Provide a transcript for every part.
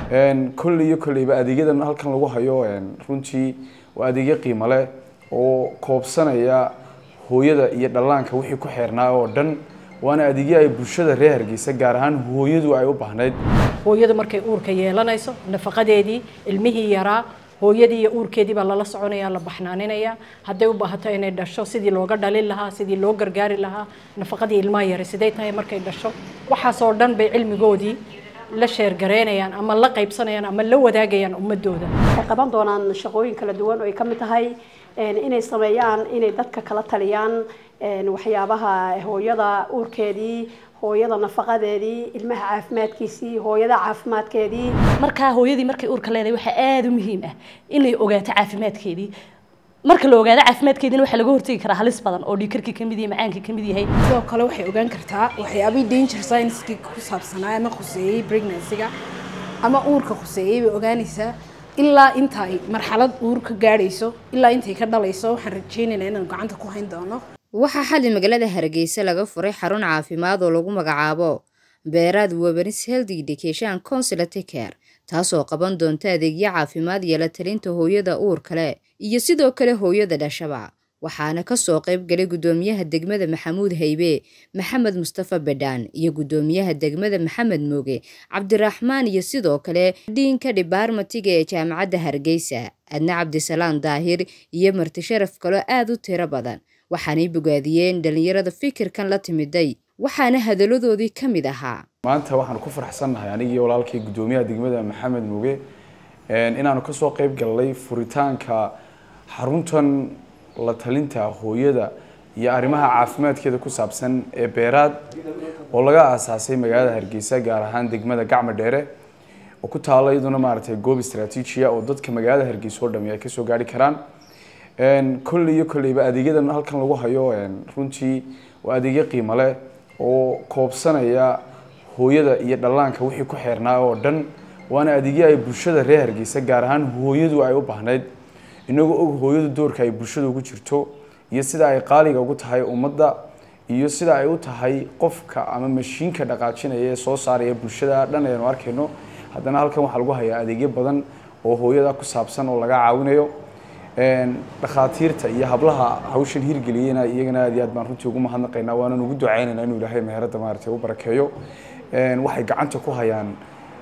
kolley iyo kolleyba adeegyadan halkan lagu hayo runtii waa adeegyo qiimo leh oo koobsanaya hooyada iyo dhallaanka wixii ku xeernaa oo dhan waana adeegyo ay bulshada reer hargeysa gaar ahaan hooyadu ay u baahnayd hooyadu markay uurka yeelanayso nafaqadeedii ilmihii yaraa hooyadii iyo uurkeedii baa lala soconaya la baxnaaninaya hadday u baahato inay dhasho sidii looga dhalin lahaa sidii loo gargaari lahaa nafaqadii ilmaha yare siday tahay markay dhasho waxaasoo dhan bay cilmigoodii la sheergareynayaan ama la qaybsanayaan ama la wadaagayaan ummadooda waxay qaban doonaan shaqooyin kala duwan oo ay ka mid tahay inay sameeyaan inay dadka kala taliyaan waxyaabaha hooyada uurkeedii hooyada nafaqadeedii ilmaha caafimaadkiisii hooyada caafimaadkeedii markaa hooyadii markay uurka leedahay waxaa aada u muhiim ah inay ogaato caafimaadkeedii marka la ogaado caafimaadkeediina waxaa laga hortegi karaa halis badan oo dhiikarkii kamid yahay macaankii kamid yahay sidoo kale waxay ogaan kartaa waxyaabihii danger science-kii ku saabsanaa ama khuseeyey pregnancy-ga ama uurka khuseeyey bay ogaanaysaa ilaa inta ay marxalad uur ka gaadhayso ilaa intay ka dhalayso waxaan rajeynaynaa inaan gacanta ku hayn doono waxaa xalli magaalada hargeysa laga furay xarun caafimaad oo lagu magacaabo beeraad webanis health education consulate care taasoo qaban doonta adeegyo caafimaad iyo la talinta hooyada uur kale iyo sidoo kale hooyada dhashaba waxaana kasoo qayb galay guddoomiyaha degmada maxamuud haybe maxamed mustafa bedhaan iyo guddoomiyaha degmada maxamed mooge cabdiraxmaan iyo sidoo kale dhiinka dhibaarmatiga ee jaamacadda hargeysa adna cabdisalaam daahir iyo marti sharaf kaloo aada u tiro badan waxaanay bogaadiyeen dhalinyarada fikirkan la timiday waxaana hadaladoodii ka mid ahaa maanta waxaan ku faraxsannahay anigii walaalkay guddoomiyaha degmada maxamed muge inaanu kasoo qayb galnay furitaanka xaruntan la talinta hooyada iyo arrimaha caafimaadkeeda ku saabsan ee beeraad oo laga aasaasay magaalada hargeysa gaar ahaan degmada gacmo dheere oo ku taala iyaduna maaragtay goob istraatiijiya oo dadka magaalada hargeysa oo dhami ay kasoo gaari karaan kolley iyo kolleyba adeegyadan halkan lagu hayo runtii waa adeegyo qiimo leh oo koobsanaya hooyada iyo dhallaanka wixii ku xeernaa oo dhan waana adeegyo ay bulshada reer hargeysa gaar ahaan hooyadu ay u baahnayd inagoo og hooyadu doorka ay bulshada ugu jirto iyo sida ay qaaliga ugu tahay ummadda iyo sida ay u tahay qofka ama mashiinka dhaqaajinaya ee soo saaraya bulshada dhan aynu arkayno haddana halkan waxaa lagu hayaa adeegyo badan oo hooyada ku saabsan oo laga caawinayo dhakhaatiirta iyo hablaha hawshan hirgeliyeyna iyagana aad iyo aad baan runtii ugu mahadnaqaynaa waanan ugu ducaynaynaa inuu ilaahay meherada maaragtay u barakeeyo waxay gacanta ku hayaan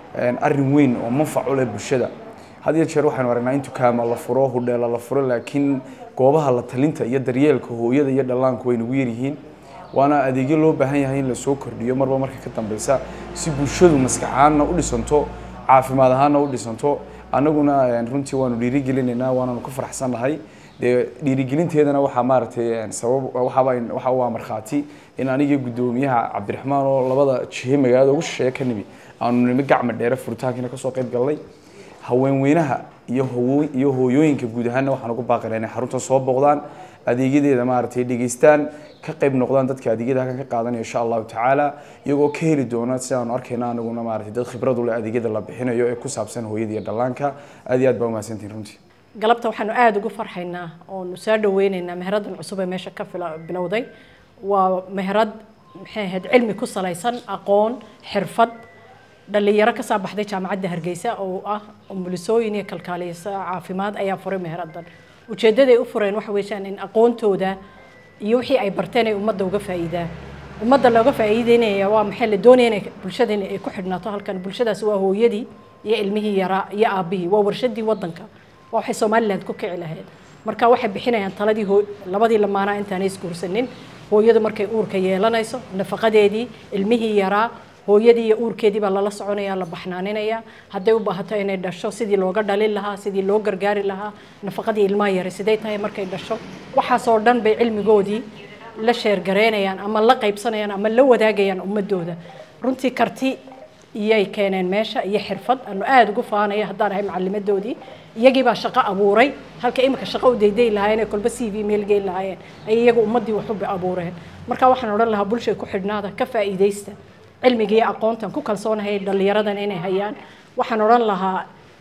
arrin weyn oo manfac u leh bulshada had iyo jeer waxaynu aragnaa in dukaama la furo hudheela la furo laakiin goobaha la talinta iyo daryeelka hooyada iyo dhallaanku way nagu yaryihiin waana adeegyo loo baahan yahay in lasoo kordhiyo marba marka ka dambeysa si bulshadu maskaxaanna u dhisanto caafimaad ahaanna u dhisanto annaguna runtii waanu dhiirigelinaynaa waananu ku faraxsannahay dee dhiirigelinteedana waxaa maaragtay sabab waxaaba waxa u ah markhaati in anigii guddoomiyaha cabdiraxmaan oo labada jihe magaalada ugu shisheeye ka nimi aanu nimi gacma dheere furitaankiina kasoo qayb galnay haweenweynaha iyo hoo iyo hooyooyinka guud ahaanna waxaan ugu baaqaynaa inay xaruntan soo booqdaan adeegyadeeda maaragtay dhegeystaan ka qayb noqdaan dadka adeegyada halkan ka qaadanaya insha allahu tacaala iyagoo ka heli doona si aanu arkayna anaguna maaragtay dad khibrad u leh adeegyada la bixinayo ee ku saabsan hooyada iyo dhallaanka aad iyo aad baa umahadsantihin runtii galabta waxaanu aada ugu farxaynaa oonu soo dhaweyneynaa meheradan cusub ee meesha ka bilowday waa meherad maxay ahayd cilmi ku salaysan aqoon xirfad dhalinyaro ka soo baxday jaamacadda hargeysa oo ah umulisooyin iyo kalkaaliyasa caafimaad ayaa furay meheradan ujeeddaday u fureen waxa weeyaan in aqoontooda iyo wixii ay barteen ay ummadda uga faa'iidaan ummadda looga faa'iideynaya waa maxay la doonaya inay bulshadani ay ku xidhnaato halkan bulshadaasi waa hooyadii iyo ilmihii yaraa iyo aabbihii waa warshadii waddanka waa waxay somaliland ku kici lahayd marka waxay bixinayaan taladii labadii lamaanaa intaanay isguursanin hooyadu markay uurka yeelanayso nafaqadeedii ilmihii yaraa hooyadii iyo uurkeedii baa lala soconaya la baxnaaninaya hadday u baahato inay dhasho sidii looga dhalin lahaa sidii loo gargaari lahaa nafaqadii ilmaha yare siday tahay markay dhasho waxaasoo dhan bay cilmigoodii la sheergareynayaan ama la qaybsanayaan ama la wadaagayaan ummadooda runtii karti iyay keeneen meesha iyo xirfad aanu aada ugu faanaya haddaan ahay macalimadoodii iyagii baa shaqo abuuray halka imika shaqo u dayday lahaayeen ee kolba c v meel geyn lahaayeen ay iyagu ummaddii waxu abuureen marka waxaan odhan lahaa bulshay ku xidhnaada ka faa'iidaysta cilmiga iyo aqoontan ku kalsoonahay dhalinyaradan inay hayaan waxaan odhan lahaa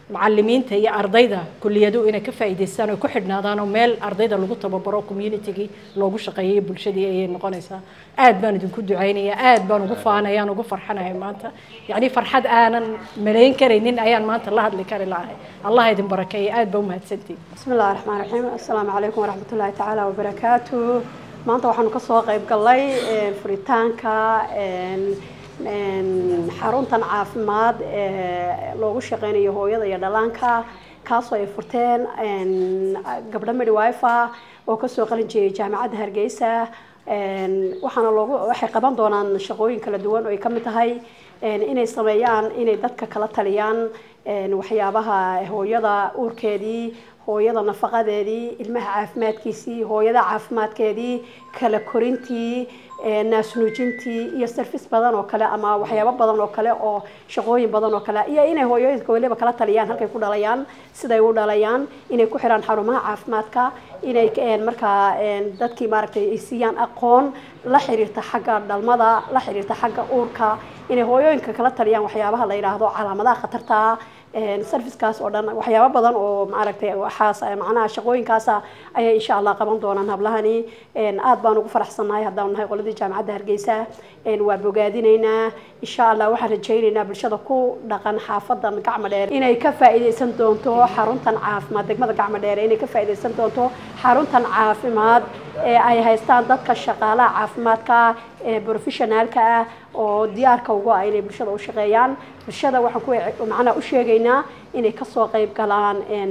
macalimiinta iyo ardayda kuliyadu inay ka faa'iidaystaan oo ku xidhnaadaan oo meel ardayda lagu tababaro communitygii loogu shaqeeyay bulshadii ayay noqonaysaa aad baan idinku ducaynayaa aad baan ugu faanayaan ugu farxanahay maanta yacni farxad aanan malayn karaynin ayaan maanta la hadli kari lahay allah idin barakeeya aad baa umahadsantihin بسم الله الرحمن الرحيم السلام عليكم ورحمة الله تعالى وبركاته maanta waxaanu ka soo qayb galnay een, furitaanka een, een, xaruntan caafimaad ee loogu shaqeynayo hooyada iyo dhallaanka kaasoo ay furteen een, gabdho midwife ah oo kasoo qalin jeeyay jaamacadda hargeysa een, waxaana loogu waxay qaban doonaan shaqooyin kala duwan oo ay ka mid tahay een, inay sameeyaan inay dadka kala taliyaan een, waxyaabaha hooyada uurkeedii hooyada nafaqadeedii ilmaha caafimaadkiisii hooyada caafimaadkeedii kala korintii ee, naasnuujintii iyo service badan oo kale ama waxyaabo badan oo kale oo shaqooyin badan oo kale iyo inay hooyooyinka weliba kala taliyaan halkay ku dhalayaan siday u dhalayaan inay ku xiraan xarumaha caafimaadka inay een, markaa een, dadkii maaragtay ay siiyaan aqoon la xiriirta xagga dhalmada la xiriirta xagga uurka inay hooyooyinka kala taliyaan waxyaabaha la yidhaahdo calaamadaha khatarta een, servicekaas oo dhan waxyaabo badan oo maaragtay waxaas macnaha shaqooyinkaasa ayay insha allah qaban doonaan hablahani een, aad baan ugu faraxsannahay haddaan nahay qoladii jaamacadda hargeysa een, waa bogaadinaynaa insha allah waxaan rajaynaynaa bulshada ku dhaqan xaafadan gacmo dheer inay ka faa'iidaysan doonto xaruntan caafimaad degmada gacmo dheer inay ka faa'iidaysan doonto xaruntan caafimaad ee ay haystaan dadka shaqaalaha caafimaadka ee professionaalka ah oo diyaarka ugu ah inay bulshada u shaqeeyaan bulshada waxaan ku macnaha u sheegaynaa inay kasoo qayb galaan een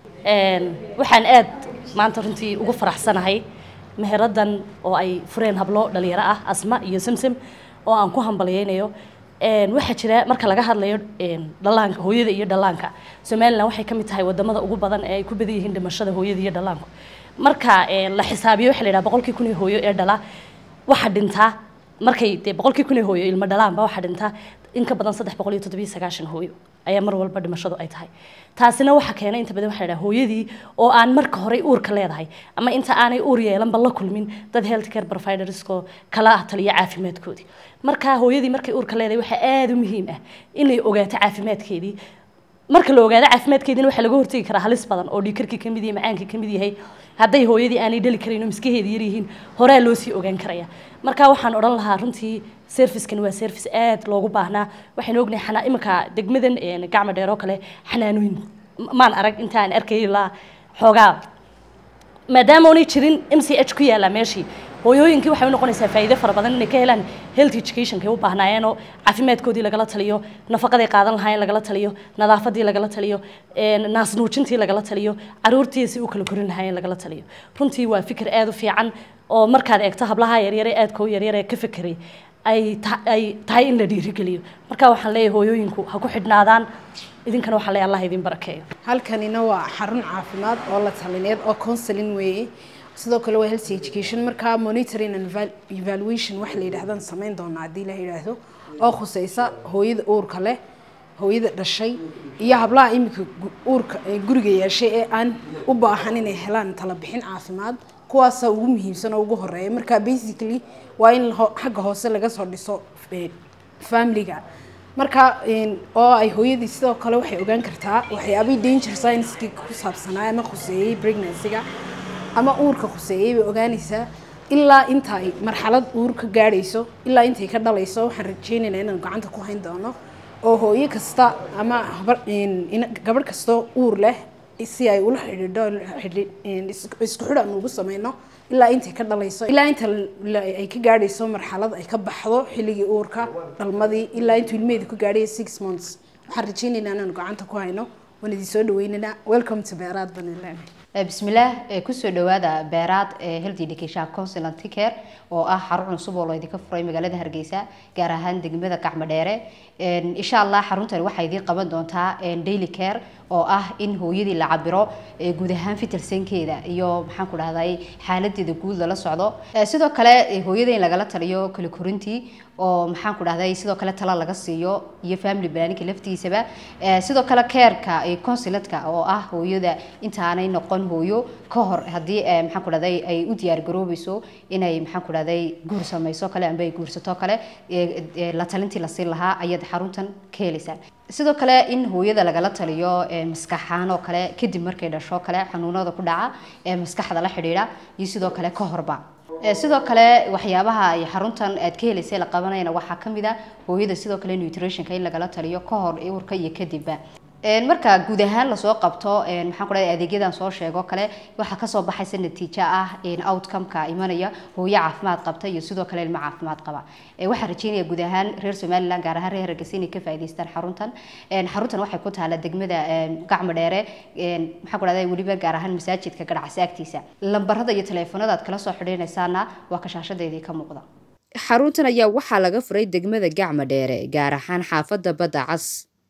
Een, waxaan aad maanta runtii ugu faraxsanahay meheradan oo ay fureen hablo dhalinyaro ah asma iyo simsim oo aan ku hambalyeynayo Een, waxaa jira marka laga hadlayo een, dhallaanka hooyada iyo dhallaanka somaliland waxay ka mid tahay wadamada ugu badan ee ay ku badan yihiin dhimashada hooyada iyo dhallaanku marka een, la xisaabiyo waxaa la yidhaha boqolkii kun ee hooyo ee dhala waxaa dhintaa markay dee boqolkii kun ee hooyo ilmo dhalaanba waxaa dhintaa in ka badan saddex boqol iyo toddobiyo sagaashan hooyo ayaa mar walba dhimashadu ay tahay taasina waxaa keenay inta badan waxaa la yidhaha hooyadii oo aan marka hore uurka leedahay ama inta aanay uur yeelanba la kulmin dad health care providersko kala ah taliya caafimaadkoodii marka hooyadii markay uurka leedahay waxaa aada u muhiim ah inay ogaato caafimaadkeedii marka la ogaado caafimaadkeedina waxaa laga hortegi karaa halis badan oo dhiigkarkii kamid yahay macaankii kamid yahay hadday hooyadii aanay dhali karayn oo miskaheeda yar yihiin horaa loo sii ogaan karaya marka waxaan odhan lahaa runtii servicekan waa service aad loogu baahnaa waxaynu ognahay xanaa iminka degmadan een, gacmo dheer oo kale xanaanooyin m- maan arag intaan arkay ilaa xoogaa maadaama aanay jirin m c h ku yaala meeshii hooyooyinkii waxay u noqonaysaa faa'iido fara badan inay ka helaan health educationkay u baahnaayeenoo caafimaadkoodii lagala taliyo nafaqaday qaadan lahaayeen lagala taliyo nadaafadii lagala taliyo een, naasnuujintii lagala taliyo caruurtii si u kala korin lahaayeen lagala taliyo runtii waa fikir aad u fiican oo markaad eegto hablaha yaryare aadka u yaryare ka fekeray ay ta- ay tahay in la dhiirigeliyo marka waxaan leeyahay hooyooyinku ha ku xidhnaadaan idinkana waxaan leeyahay allah idin barakeeyo halkanina waa xarun caafimaad oo la talineed oo counseling weeye sidoo kale waa health education markaa monitoring and eval- evaluation wax la yidhaahdaan samayn doonaa haddii la yidhaahdo oo khuseysa hooyada uurka leh hooyada dhashay iyo hablaha iminka gu- uurka ee guriga yeeshay ee aan u baahan inay helaan talabixin caafimaad kuwaasa ugu muhiimsan oo ugu horeeya marka basically waa in ho- xagga hoose laga soo dhiso eh, familiga marka een, oo ay hooyadii sidoo kale waxay ogaan kartaa waxyaabihii danger science-kii ku saabsanaa ama khuseeyey pregnancy-ga ama uurka khuseeyey bay ogaanaysaa ilaa inta ay marxalad uur ka gaadhayso ilaa intay ka dhalayso waxaan rajeynaynaa inaan gacanta ku hayn doono oo hooyo kasta ama habar- een, ina- gabadh kastoo uur leh si ay ula xidhiidho xidhi- een, is- isku xidh aan ugu sameyno ilaa intay ka dhalayso ilaa inta la- ay ka gaadhayso marxalad ay ka baxdo xilligii uurka dhalmadii ilaa intuu ilmeheeda ku gaadhay six months waxaan rajeynaynaa inaan gacanta ku hayno waan idin soo dhaweynaynaa welcome to beeraad baan idin leenahay bismillaah ee kusoo dhawaada beeraad ee health education consultant care oo ah xarun cusub oo laydinka furay magaalada hargeysa gaar ahaan degmada gacmo dheere Een, insha allah xaruntani waxay idiin qaban doontaa een, daily care oo ah in hooyadii la cabiro ee guud ahaan fitilsankeeda iyo maxaan ku dhahday xaaladeeda guud lala socdo Ee, sidoo kale ee, hooyada in lagala taliyo kala korintii oo maxaan ku dhahday sidoo kale tala laga siiyo iyo family planning laftiisaba Ee, sidoo kale careka iyo consulatka oo ah hooyada intaanay noqon hooyo ka hor haddii ee, maxaan ku dhahday ay u diyaar garoobayso inay maxaan ku dhahday guur samayso kale amba ay guursato kale ee, ee, la talintii la siin lahaa ayaad xaruntan ka helaysaa sidoo kale in hooyada lagala taliyo maskaxaan oo kale kadib markay dhasho kale xanuunada ku dhaca ee maskaxda la xidhiidha iyo sidoo kale ka horba sidoo kale waxyaabaha ay xaruntan aad ka helaysay la qabanayana waxaa kamid a hooyada sidoo kale nutritionka in lagala taliyo ka hor uurka iyo kadibba marka guud ahaan lasoo qabto maxaan ku dhahay adeegyadan soo sheego kale waxaa kasoo baxaysa natiijo ah outcome-ka imanaya hooyo caafimaad qabta iyo sidoo kale ilmo caafimaad qaba waxaan rajeynaya guud ahaan reer somaliland gaar ahaan reer hargeysa inay ka faa'iidaystaan xaruntan xaruntan waxay ku taala degmada gacmo dheere maxaan ku dhahday weliba gaar ahaan masaajidka gadhacsi agtiisa lambarada iyo taleefanada aad kala soo xidhiinaysaana waa kashaashadeedii ka muuqda xaruntan ayaa waxaa laga furay degmada gacmo dheere gaar ahaan xaafadda badda cas